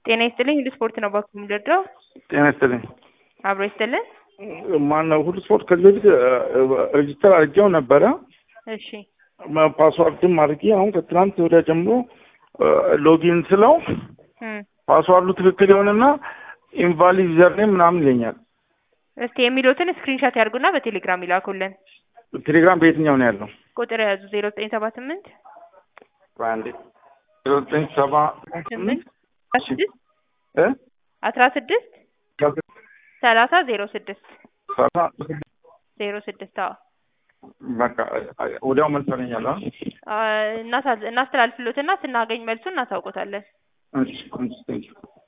ጤና ይስጥልኝ ሁሉ ስፖርት ነው ባኩ የምደርደው ጤና ይስጥልኝ። አብሮ ይስጥልን። ማነው ሁሉ ስፖርት ከዚህ በፊት ሬጅስተር አድርጌው ነበረ እሺ ፓስዋርድም አድርጌ አሁን ከትናንት ወዲያ ጀምሮ ሎጊን ስለው እም፣ ፓስዋርዱ ትክክል የሆነና ኢንቫሊድ ዩዘርኔም ምናምን ይለኛል። እስቲ የሚሉትን ስክሪንሻት ያድርጉና በቴሌግራም ይላኩልን። ቴሌግራም በየትኛው ነው ያለው? ቁጥር የያዙ ዜሮ ዘጠኝ ሰባ ስምንት በአንዴ ዜሮ ዘጠኝ ሰባ ስምንት አስራ ስድስት እ አስራ ስድስት ሰላሳ ዜሮ ስድስት ሰላሳ ዜሮ ስድስት አዎ በቃ ወዲያው መልስ ያገኛል። አ? አ፣ እናሳ- እናስተላልፍሎትና ስናገኝ መልሱን እናሳውቆታለን። እሺ እሺ፣ ቴንኪው